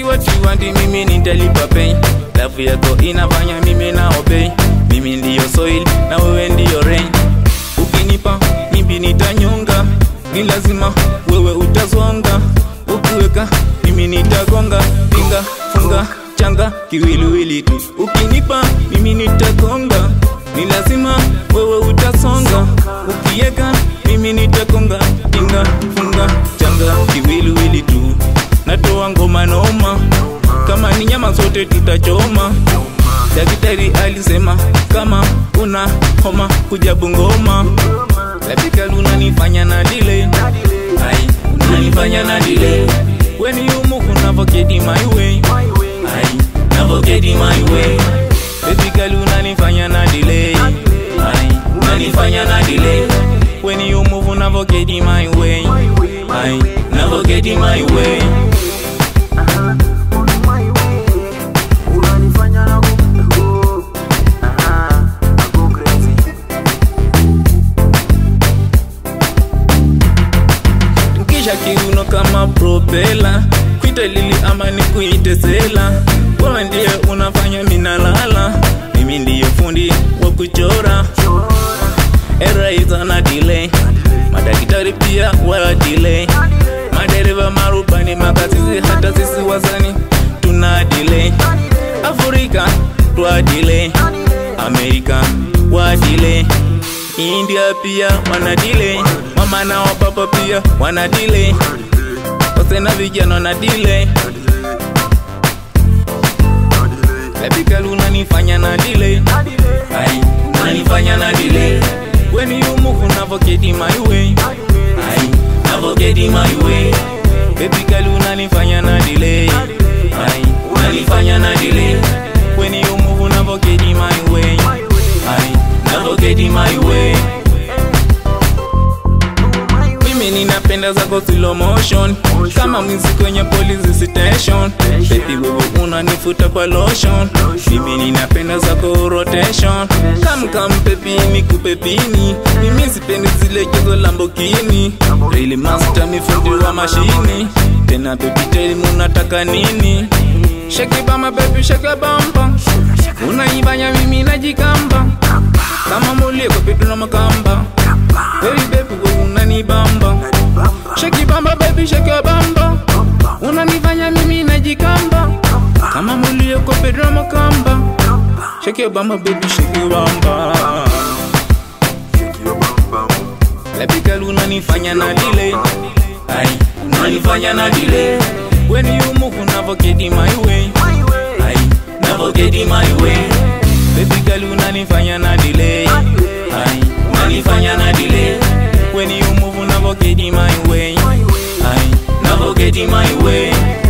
ati what you want mimi nitalipa pay love yako inafanya mimi na obey mimi ndiyo soil na wewe ndiyo rain ukinipa mimi nitanyonga ni lazima wewe utazonga ukiweka mimi nitagonga pinga funga changa kiwiliwili tu ukinipa mimi nitagonga ni lazima wewe utasonga ukiweka mimi nitagonga pinga funga changa kiwiliwili tu natoa ngoma noma kama ni nyama zote tutachoma daktari alisema kama una homa kuja Bungoma Lapika unanifanya na delay Ai, unanifanya na delay When you move unavocate my way Ai, navocate my way Baby girl unanifanya na delay Ai, unanifanya na delay When you move unavocate my way Ai, navocate my way unanifanya na go Aha, I go crazy kisha kiuno kama propela kwite lili ama ni kuite sela wewe ndiye unafanya minalala mimi ndiye fundi wa kuchora eraiza na delay madaktari pia wala delay madereva marubani makasisi hata sisi wazani tuna delay afrika twa delay amerika wa delay india pia wana delay mama na wapapa pia wana delay wase na vijana wana delay Epikal unanifanya na delay Ai, unanifanya na delay When you move unavocate my way Ai, navocate my way Baby girl unanifanya na delay Ai, unanifanya na delay When you move unavocate my way Ai, navocate my way mimi ninapenda zako slow motion kama mwizi kwenye police station baby wewe unanifuta kwa lotion mimi ninapenda zako rotation kam kam pepi nikupe pini mimi sipendi zile chezo lambokini really master mifundi wa mashini tena baby tell me unataka nini shake it bama baby shake it bamba unaibanya mimi najikamba kama mulie kwa pitu na makamba Baby baby wewe unanibamba Shake bamba baby shake your bamba Unanifanya mimi najikamba Kama mulio kwa Pedro Makamba Shake your bamba baby shake your bamba Shake your bum bum Baby girl unanifanya na delay Ai unanifanya na delay When you move unavocate my way Ai navocate my way Baby girl unanifanya na delay Ai unanifanya na delay When you move unavocate my way Ai navocate my way